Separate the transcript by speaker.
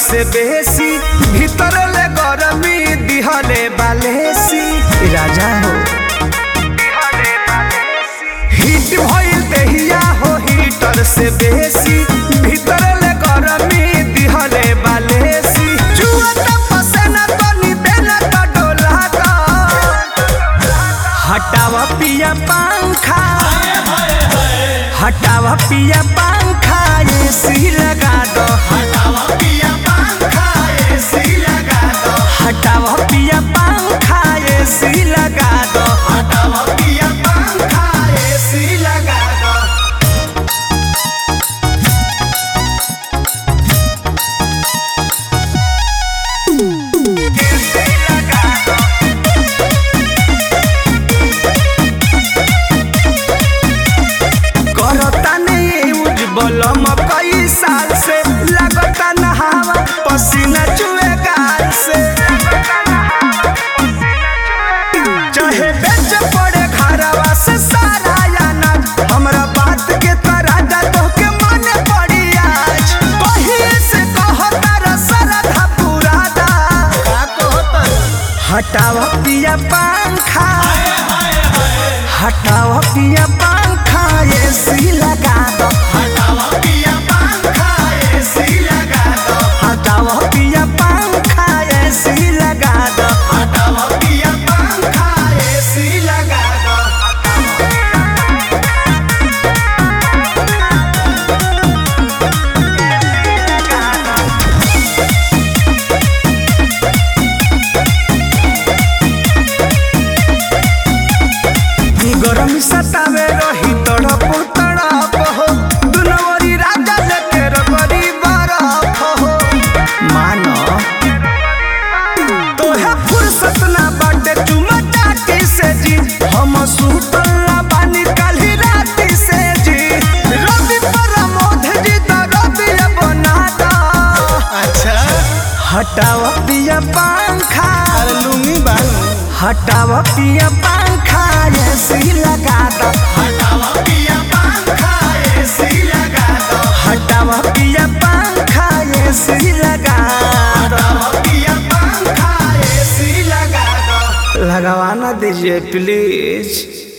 Speaker 1: से बेसी भीतर ले गरमी दिहले बालेसी राजा हो हिट भइल देहिया हो हीटर से बेसी भीतर ले गरमी दिहले बालेसी जुआ त पसेना तनी देना त डोला द हटावा पिया पंखा हटावा पिया पंखा एसी लगा दो हटावा पिया पंखा एसी लगा दो हटावा पिया पंखा एसी लगा दो हटावा पिया पंखा एसी लगा दो एसी लगा दो करता नहीं उज्जवल कई साल से लगता नहावा पसीना चुए गाल से चाहे बेच पड़े घरवा से सारा याना हमरा बात के तरह तो के माने पड़ी आज कहीं से कहता रसरधा पूरा दा हटावा पिया पंखा हटावा पिया पंखा एसी लगा दो हटावा पिया पंखा एसी लगा दो हटावा पिया पंखा एसी लगा दो हटावा पिया पंखा एसी लगा दो गरम सतावे रही तड़प तड़प हो दुनवरी राजा लेके रबरी बरफ हो मानो तोहे फुर्सत ना बाटे चुमा चाटी से जी हम सुतल ना बानी काली राती से जी रवि प्रमोद जी तो रवि बना दा
Speaker 2: अच्छा
Speaker 1: हटावा पिया पंखा
Speaker 2: अरे लुंगी बालू
Speaker 1: हटावा पिया पंखा एसी लगा दो
Speaker 2: हटावा पिया पंखा एसी लगा दो
Speaker 1: हटावा पिया पंखा एसी लगा दो
Speaker 2: हटावा पिया पंखा एसी लगा दो
Speaker 1: लगवाना दीजिए प्लीज